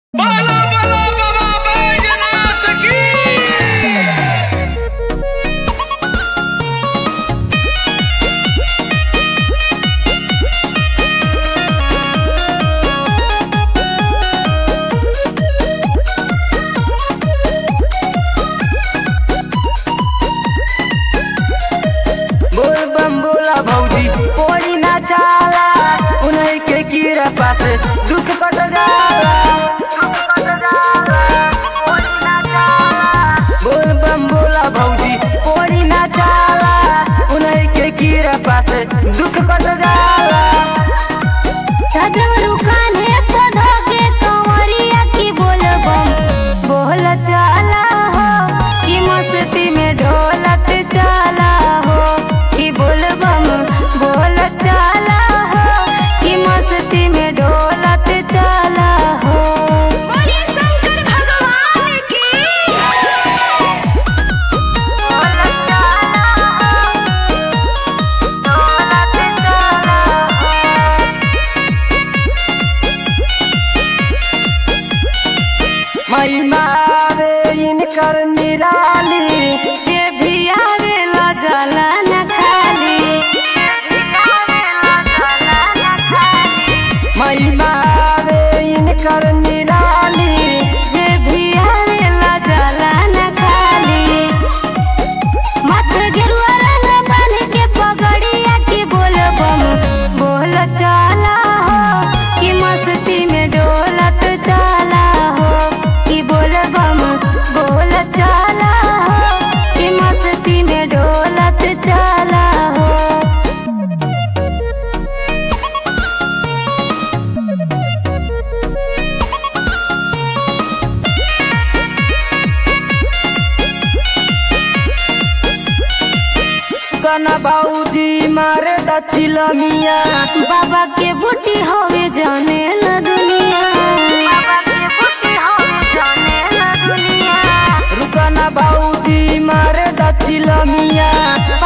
बाला बाला बाबा बैजनाथ की बोल बम बोला भौजी कोड़ी ना चाला उन्हीं के कीड़ा पास दुख कट जाला बोल बम बोला भौजी कोड़ी ना चाला उन्हीं के कीड़ा पास दुख कट जाला सदवरु कान्हे पधा के कंवरिया की बोलबम बोल चाला हो कि मस्ती में ढोलत चाला हो कि बोलबम बोल चाला हो कि मस्ती में ढोलत चाला हो बोलिए शंकर भगवान की महिमा रे इनकर निराली जे भी आवेला जाला न खाली महिमा रे इनकर निराली जे भी आवेला जाला न खाली मत गेरुआ रंग बांध के पगड़िया की बोलबम बोल चाला हो कि मस्ती में डोलत चाला हो कि बोलबम बोल चाला हो कि मस्ती में डोलत चाला हो कना बाऊजी मारे दचिल मिया बाबा के बूटी होवे जाने ला दुनिया बाबा के बूटी होवे जाने ला दुनिया रुकना बाऊजी मारे दचिल मिया